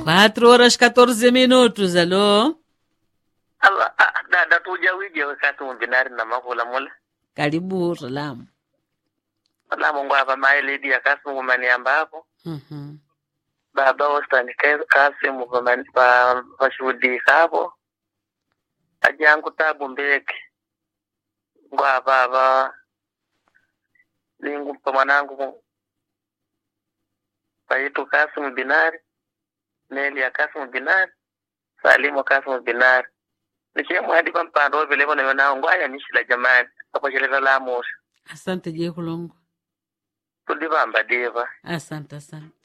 4 horas 14 minutos alo Ava, ah, dada tuja wije wakati mubinari na makula mula. karibu salamu Wala mungu hapa mae lady ya kasi mumani ambapo. Mhm. Baba wastani kasi mumani pa pashuhudi kapo. Ajangu tabu mbeke. Ngwa baba. Lingu pa mwanangu. Paitu kasi mubinari. Neli ya kasi mubinari. Salimu kasi mubinari. Nikiemu hadi pa mpando vile wana yona ngwaya nishila jamani. Hapo sheleza la mosha. asante je kulongo Tudivamba diva. asante asante